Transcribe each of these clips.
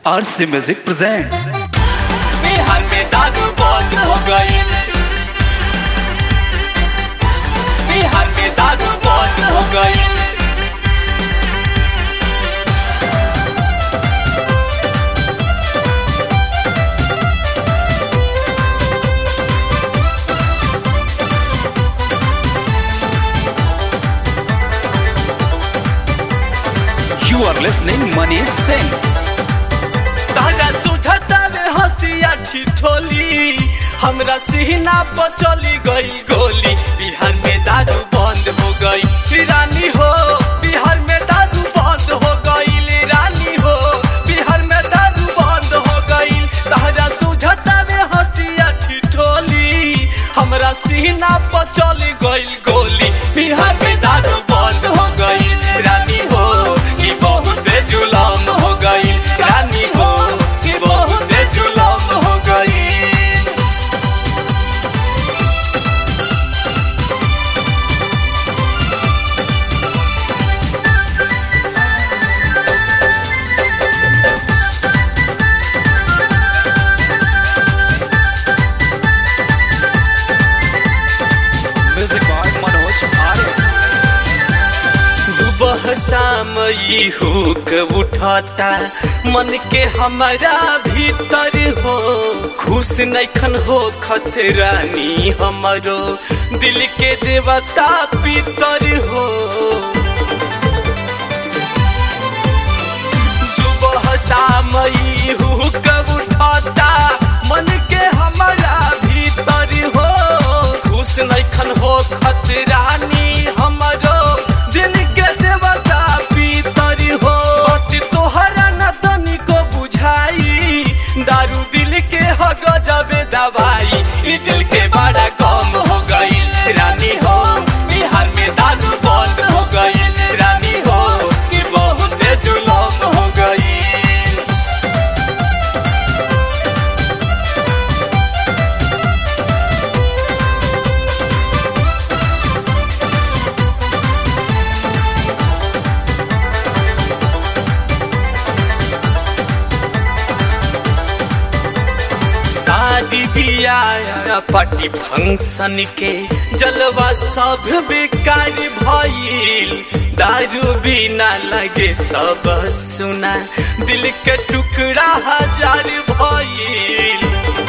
RC Music presents Bihar में दारू बंद हो गई बिहार में दारू बंद हो गई You are listening Manish Singh. तारा सुझता में हंसिया ठिठोली हमरा सीना पर चली गई गोली बिहार में दारू बंद हो गई रानी हो बिहार में दारू बंद हो गई रानी हो बिहार में दारू बंद हो गई तारा सुझता में हंसिया ठिठोली हमरा सीना पर चली गई गोली बिहार में दारू बंद हो गई रानी हो कि बहुत जुलम हो गई रानी हो कि बहुत जुलम हो गई Music by Manoj Arya. सुबह शाम ई हुक उठता मन के हमारा भीतर हो खुश नैखन हो खतरानी हमरो दिल के देवता पितर हो सुबह शाम ई हुक उठता मन के हमारा भीतर हो खुश नैखन हो खतरानी हमरो दिल के देवता पीतर हो बट तोहरा न तनिको बुझाई दारू दिल के हो गजबे दवाई ई दिल के बड़ा कम हो गई रानी हो बिहार में दारू बंद हो गई रानी हो कि बहुत जुलम हो गई शादी बियाह पार्टी फंक्शन के जलवा सब बेकार भइल दारू बिना लगे सब सुना दिल के टुकड़ा हजार भइल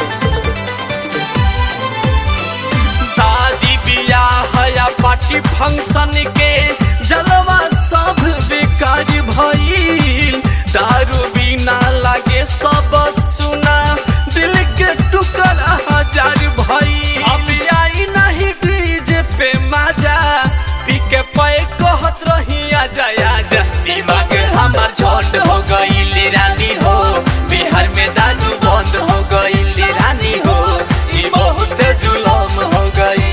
शादी बियाह या पार्टी फंक्शन के जलवा सब बेकार भइल दारू बिना लागे सब सुना दिल के टुकड़ा हजार भइल अब आई नहीं डीजे पे मजा पी के पे कहत रही आजा आजा दिमाग हमार झंड हो गई रानी हो बिहार में दारू बंद हो गई रानी हो ई बहुत जुलम हो गई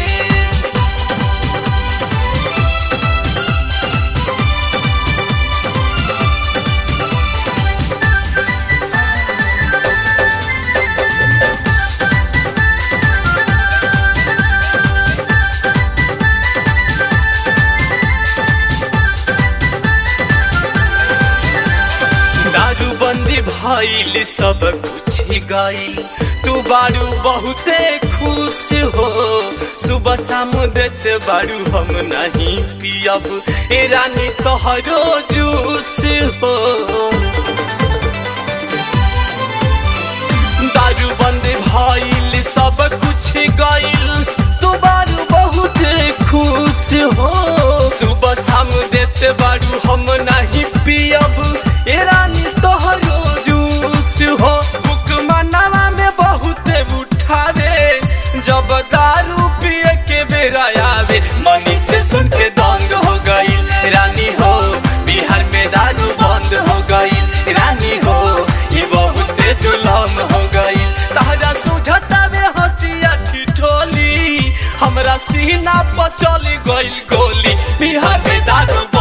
दारू बंदी भइल सब कुछ गइल तू बारू बहुते खुश हो सुबह शाम देते बारू हम नहीं पियब ए रानी तोहरो जूस हो दारू बंद भइल सब कुछ गइल तू बारू बहुत खुश हो सुबह शाम देते बारू हम नहीं पियब ए रानी तोहरो जूस हो बुक मनावा में बहुत उठावे जब दारू पिए के बेरा आवे मनी से सुन के दंग हो गई रानी हो बिहार में दारू बंद हो गई रानी हो ई बहुत जुलम हो गई तहरा सुझता में हंसिया ठिठोली हमरा सीना पर चली गई गोली बिहार में दारू